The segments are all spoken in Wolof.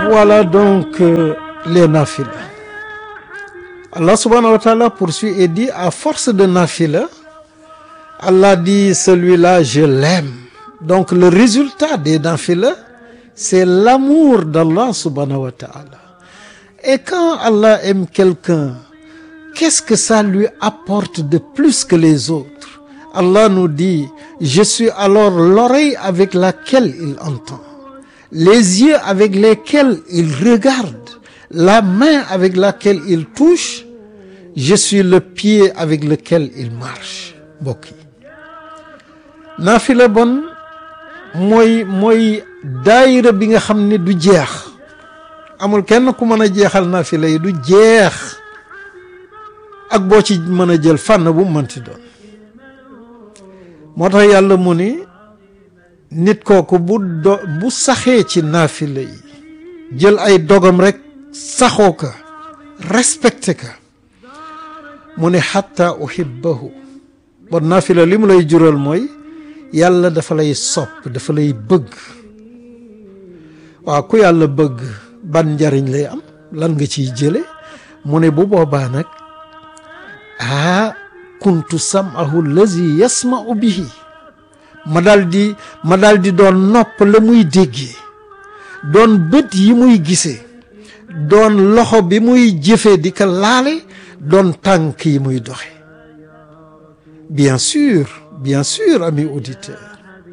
Voilà donc euh, les nafila. Allah subhanahu wa ta'ala poursuit et dit à force de nafila, Allah dit celui-là je l'aime. Donc le résultat des nafila, c'est l'amour d'Allah subhanahu wa ta'ala. Et quand Allah aime quelqu'un, qu'est-ce que ça lui apporte de plus que les autres? Allah nous dit, je suis alors l'oreille avec laquelle il entend, les yeux avec lesquels il regarde, la main avec laquelle il touche, je suis le pied avec lequel il marche mbokk yi naafila bon mooy mooy daayira bi nga xam ne du jeex amul kenn ku mën a jeexal naafila yi du jeex ak boo ci mën a jël fànn bu mënti doon moo tax yàlla mu ni nit kooku bu do bu saxee ci naafila yi jël ay dogam rek saxoo ka respecté ka mu ne xatta uhibbahu bon naafila li mu lay jural mooy yàlla dafa lay sopp dafa lay bëgg waaw ku yàlla bëgg ban njariñ lay am lan nga ciy jële mu ne bu boobaa nag aa kuntu samahu lazi yasmau bihi ma dal di ma dal di doon nopp la muy déggee doon bët yi muy gisee doon loxo bi muy jëfe di ko laale doon tànk yi muy doxe bien sûr bien sûr amis auditeurs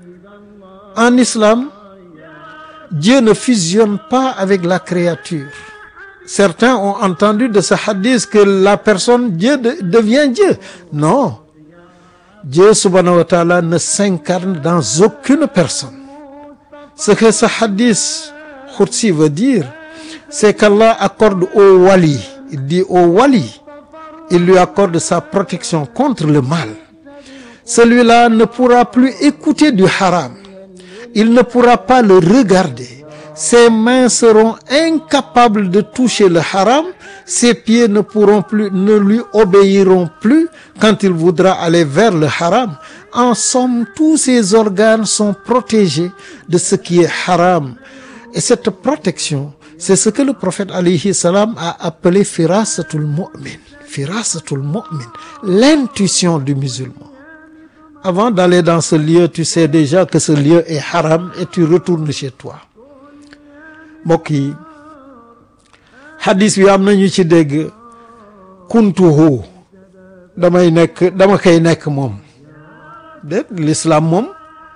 en islam Dieu ne fusionne pas avec la créature certains ont entendu de ce hadith que la personne Dieu de, devient Dieu non Dieu subhanahu wa ta'ala ne s'incarne dans aucune personne ce que ce hadith qudsi veut dire c'est qu'Allah accorde au wali il dit au wali il lui accorde sa protection contre le mal celui-là ne pourra plus écouter du haram il ne pourra pas le regarder ses mains seront incapables de toucher le haram ses pieds ne pourront plus ne lui obéiront plus quand il voudra aller vers le haram en somme tous ses organes sont protégés de ce qui est haram et cette protection c'est ce que le prophète alayhi salam a appelé firasatul mu'min firasatul mu'min l'intuition du musulman avant d'aller dans ce lieu tu sais déjà que ce lieu est haram et tu retournes chez toi mbokk yi hadis bi am nañu ci dégg kuntuhu damay nekk dama koy nekk moom de l'islam moom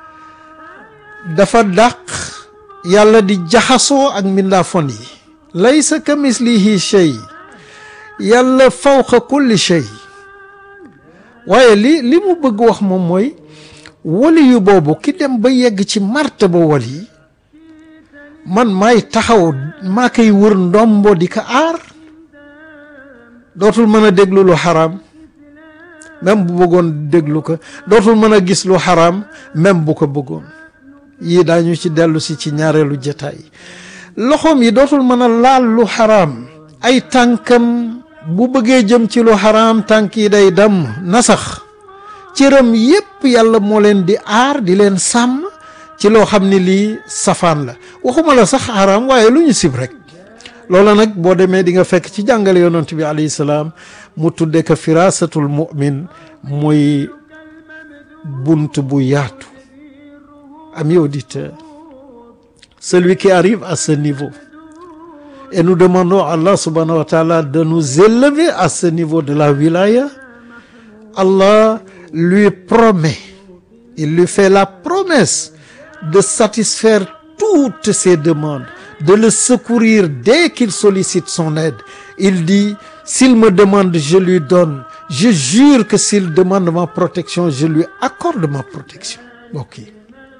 dafa dàq yàlla di jaxasoo ak mbindaafon yi laysa ka mislihi shay yàlla fawqa kulli shay waaye li li mu bëgg wax moom mooy wali yu boobu ki dem ba yegg ci martaba wali man maay taxaw maa koy wër ndombo di ko aar dootul mën a déglu lu xaraam même bu bëggoon déglu ko dootul mën a gis lu xaraam même bu ko bëggoon yii daañu ci dellu si ci ñaareelu jataay loxoom yi dootul mën a laal lu xaraam ay tànkam bu bëggee jëm ci lu xaraam tànk yi day damm nasax cëram yépp yàlla moo leen di aar di leen sàmm ci loo xam ne lii safaan la waxuma la sax xaraam waaye lu ñu sib rek loola nag boo demee di nga fekk ci jàngale yonent bi alayhi salaam mu tudde ko firasatul mu'min muy bunt bu yaatu amis auditeurs celui qui arrive à ce niveau et nous demandons à Allah subhanahu wa ta'ala de nous élever à ce niveau de la wilaya Allah lui promet il lui fait la promesse de satisfaire toutes ses demandes de le secourir dès qu'il sollicite son aide il dit s'il me demande je lui donne je jure que s'il demande ma protection je lui accorde ma protection mbokk yi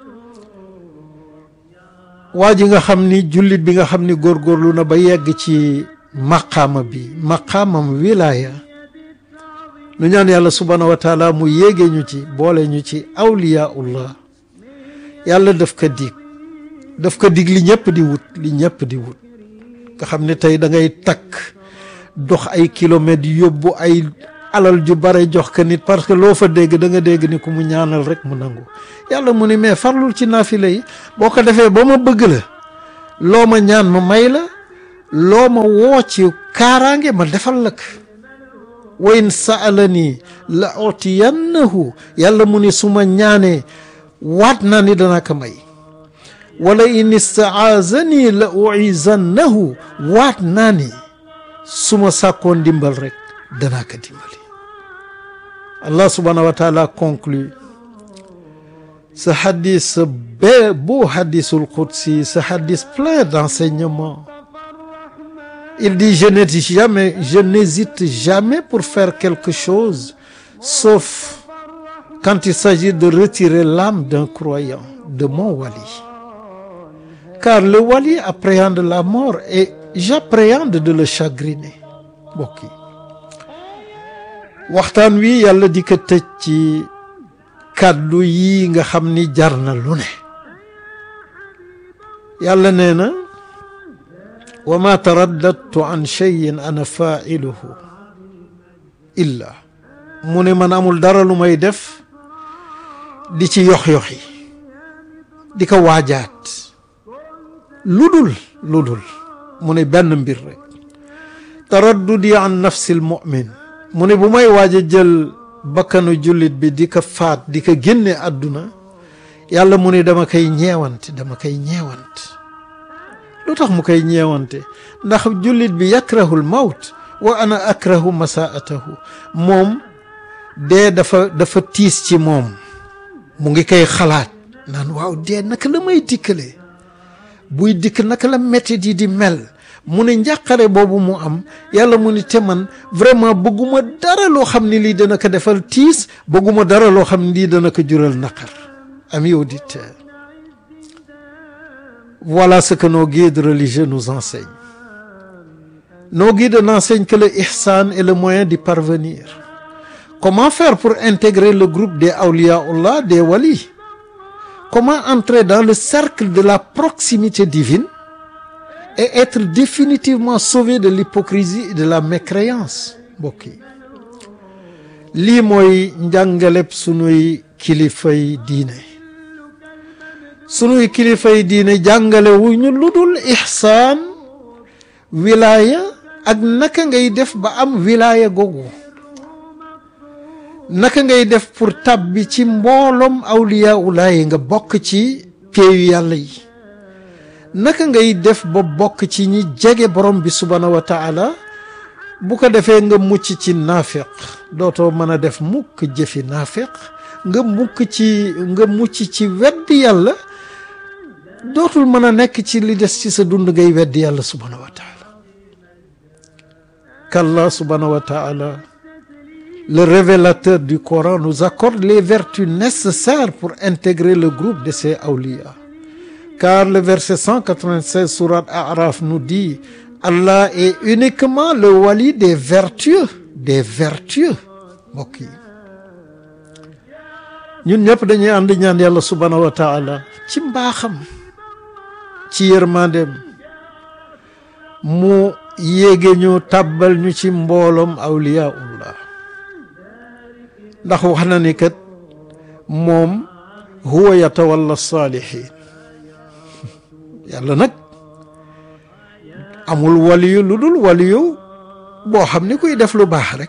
waa ji nga xam ni jullit bi nga xam ni góorgóorlu na ba yegg ci maqaama bi maqaamam wilaya nu ñaan yàlla subhanahu wa taala mu yéege ñu ci boole ñu ci awliyaullah yàlla daf ko dig daf ko dig li ñëpp di wut li ñëpp di wut nga xam ne tey da ngay takk dox ay kilomètres yóbbu ay alal ju bare jox ko nit parce que loo fa dégg da nga dégg ni ku mu ñaanal rek mu nangu yàlla mu ni mais farlul ci naafila yi boo ko defee ba ma bëgg la loo ma ñaan ma may la loo ma woo ci kaaraange ma defal la ko wa in saalani la utiyannahu yàlla mu ni su ma ñaanee waat naa ni danaa ko may wala in istaazani la uizannahu waat naa ni su ma sàkkoon dimbal rek danaa ko dimbali Allah subhanahu wa taala conclut ce hadith ce beau hadithul qudsi ce hadith plein d'enseignements il dit je n'hésite jamais je n'hésite jamais pour faire quelque chose sauf quand il s'agit de retirer l'âme d'un croyant de mon wali car le wali appréhende la mort et j'appréhende de le chagriner mbokk yi waxtaan wi yàlla di ko tëj ci kàddu yi nga xam ni jar na lu ne yàlla nee na wa ma taraddadtu an cheyin ana failuhu illa mu ne man amul dara lu may def di ci yox-yoxi di ko waajaat lu dul lu dul mu ne benn mbir rek taraddudi an nafsi lmumin mu ne bu may waaj a jël bakkanu jullit bi di ko faat di ko génne àdduna yàlla mu ne dama koy ñeewante dama koy ñeewant lu tax mu koy ñeewante ndax jullit bi yakrahu l mawt wa ana akrahu masaatahu moom dee dafa dafa tiis ci moom mu ngi koy xalaat naan waaw dee naka la may dikkalee buy dikk naka la métit yi di mel mu ne njàqare boobu mu am yàlla mu ni te man vraiment bëgguma dara loo xam ne lii dana ko defal tiis bëgguma dara loo xam ne lii dana ko jural naqar amis auditeurs voilà ce que nos guides religieux nous enseignent nos guides n'enseignent que le ihsan est le moyen d'y parvenir comment faire pour intégrer le groupe des awliyaullah des walis comment entrer dans le cercle de la proximité divine et être définitivement sauvé de l'hypocrisie et de la mécréance mbokk yi lii mooy njàngaleb sunuy kilifay diine sunuy kilifay diine jàngale wu ñu lu dul ixsaan wilaaya ak naka ngay def ba am wilaaya googu naka ngay def pour tàbbi ci mbooloom awliya ulaayi nga bokk ci péeyu yàlla yi naka ngay def ba bokk ci ñi jege borom bi subhaanahu wa taala bu ko defee nga mucc ci naafiq dootoo mën a def mukk jëfi naafiq nga mukk ci nga mucc ci weddi yàlla dootul mën a nekk ci li des ci sa dund ngay weddi yàlla subhaanahu wa taala qu'Allah subhaanahu wa taala le révélateur du Coran nous accorde les vertus nécessaires pour intégrer le groupe de ces awliya car le verset 196 sourate A'raf nous dit Allah est uniquement le wali des vertueux des vertueux mbokk yi ñun ñëpp dañuy ànd ñaan yàlla subhaanahu wa taala ci mbaaxam ci yërmandeem mu yéege ñu tàbbal ñu ci mbooloom awliyaullah ndax wax na ni kat moom huwa yatawalla saalihin yàlla nag amul waliyu lu dul waliyu boo xam ni kuy def lu baax rek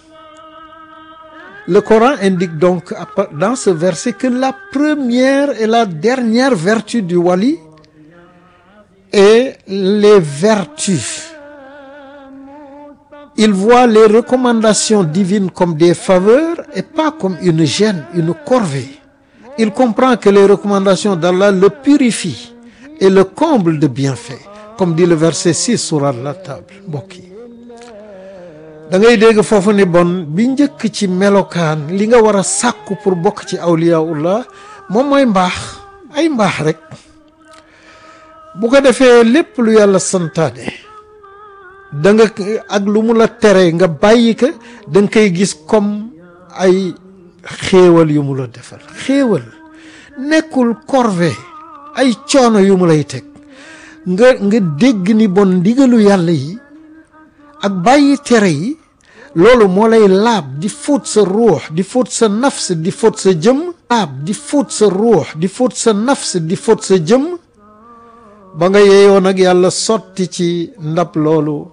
le Coran indique donc dans ce verset que la première et la dernière vertu du wali est les vertus il voit les recommandations divines comme des faveurs et pas comme une gêne une corvée il comprend que les recommandations d'Allah le purifient et le comble de bienfaits comme dit le verset 6 sourate la table mbokk yi da ngay dégg foofu ni bon bi njëkk ci melokaan li nga war a sàkku pour bokk ci awliyaullah moom mooy mbaax ay mbaax rek bu ko defee lépp lu yàlla santaane da nga ak lu mu la tere nga bàyyi ko da nga koy gis comme ay xéewal yu mu la defal xéewal nekkul corvée ay coono yu mu lay teg nga nga dégg ni bon ndigalu yàlla yi ak bàyyi tere yi loolu moo lay laab di fóot sa ruux di fóot sa nafs di fóot sa jëm laab di fóot sa ruux di fóot sa nafs di fóot sa jëm ba nga yeeyoo nag yàlla sotti ci ndab loolu